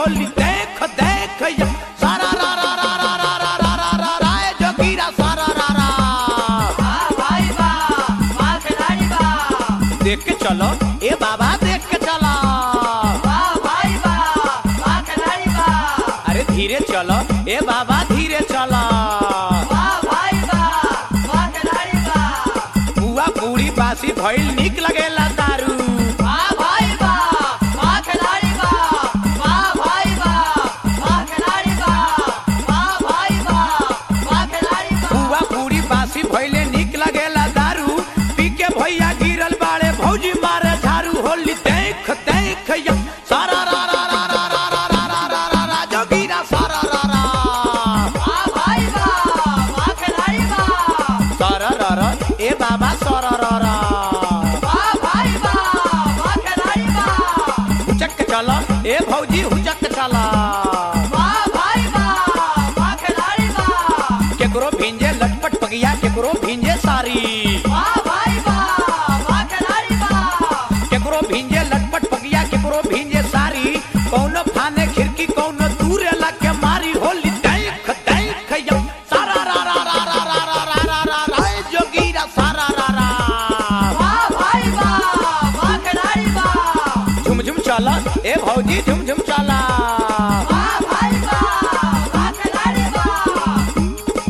होली देख देख या सारा रा रा रा रा रा रा रा रा रा रा ए जोगीरा सारा रा रा वाह भाई वाह वाह खिलाड़ी वाह देख के चलो ए बाबा देख के चलो वाह भाई वाह वाह खिलाड़ी वाह अरे धीरे चलो ए बाबा धीरे चलो वाह भाई वाह वाह खिलाड़ी वाह बुआ पूरी बासी भइल निक लगेला दारू वाह भाई वाह वाह खिलाड़ी वाह वाह भाई वाह वाह खिलाड़ी वाह वाह भाई वाह वाह खिलाड़ी वाह बुआ पूरी बासी भइले निक लगेला दारू पी के भैया गिरल बाड़े भौजी मारे झाड़ू होली देख देख या सारा रा रा रा रा रा रा रा रा रा रा रा जोगीरा सारा रा रा वाह भाई वाह वाह खिलाड़ी वाह सारा रा रा ए बाबा सारा रा रा वाह भाई वाह वाह खिलाड़ी वाह हुचक चला ए भौजी हुचक चला वाह भाई वाह वाह खिलाड़ी वाह केकरो भिंजे लटपट पगिया केकरो भिंजे सारी वाह भाई वाह वाह खिलाड़ी वाह केकरो भिंजे लटपट पगिया केकरो भिंजे सारी कौनो फाने खिड़की कौनो दूर लग के मारी होली देख देख या सारा रा रा रा रा रा रा रा रा रा रा ए जोगीरा सारा रा रा वाह भाई वाह वाह खिलाड़ी वाह झुम झुम चला ए भौजी झुम झुम चला वाह भाई वाह वाह खिलाड़ी वाह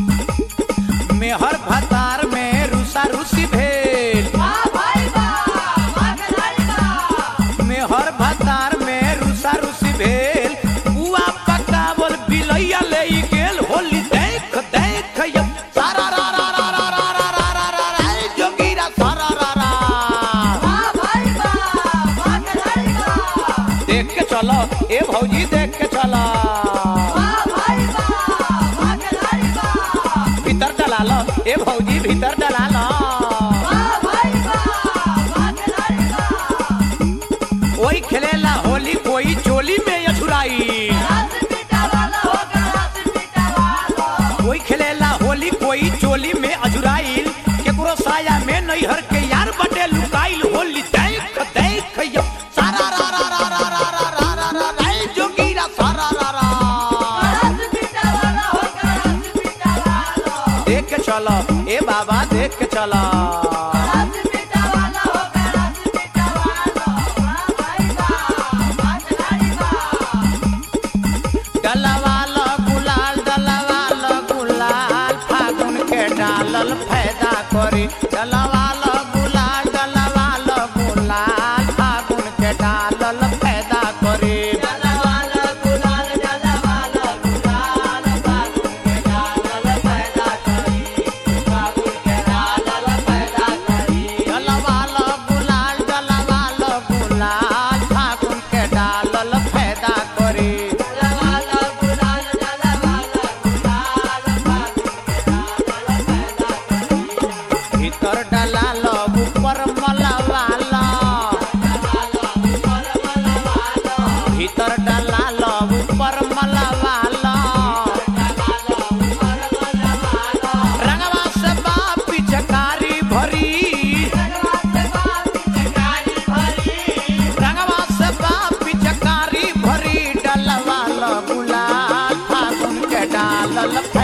मेहर भतार में रुसा रुसी भेल वाह भाई वाह वाह खिलाड़ी वाह मेहर भतार में रुसा रुसी भेल बुआ पकावल बिलैया ले गेल होली देख देख या सारा रा रा रा रा रा रा रा रा रा रा ए जोगीरा सारा रा रा वाह भाई वाह वाह खिलाड़ी वाह देख के चलो ए भौजी देख के चलो वाह भाई वाह वाह खिलाड़ी वाह भीतर डला लो ए भौजी भीतर डला लो वाह भाई वाह वाह खिलाड़ी वाह ओई खेलेला होली कोई चोली में अछुराई रात पीटा वाला होगा रात पीटा वाला कोई खेलेला होली कोई चोली में अजुराइल केकरो साया में नैहर के यार बटे लुकाइल होली देख देख या सारा रा रा रा रा रा रा रा रा रा रा ए जोगीरा सारा रा रा रात पीटा वाला होगा रात पीटा वाला देख के चलो ए बाबा देख के चलो रात पीटा वाला होगा रात पीटा वाला वाह भाई वाह वाह खिलाड़ी वाह डलवाल गुलाल डलवाल गुलाल फागुन के डालल फायदा करी डलवाल गुलाल डलवाल गुलाल फागुन के डालल फायदा करी डाला वाला गुलाल डाला वाला गुलाल फागुन के डालल पैदा करी फागुन के डालल पैदा करी डलवाल गुलाल डलवाल गुलाल फागुन के डालल फायदा करी डाला वाला गुलाल डाला वाला गुलाल फागुन के डालल पैदा करी भीतर डलाल ऊपर मलवाल भीतर डलाल ऊपर मलवाल रंगवा से बाप पिचकारी भरी रंगवा से बाप पिचकारी भरी डलवाल गुलाल फागुन के डालल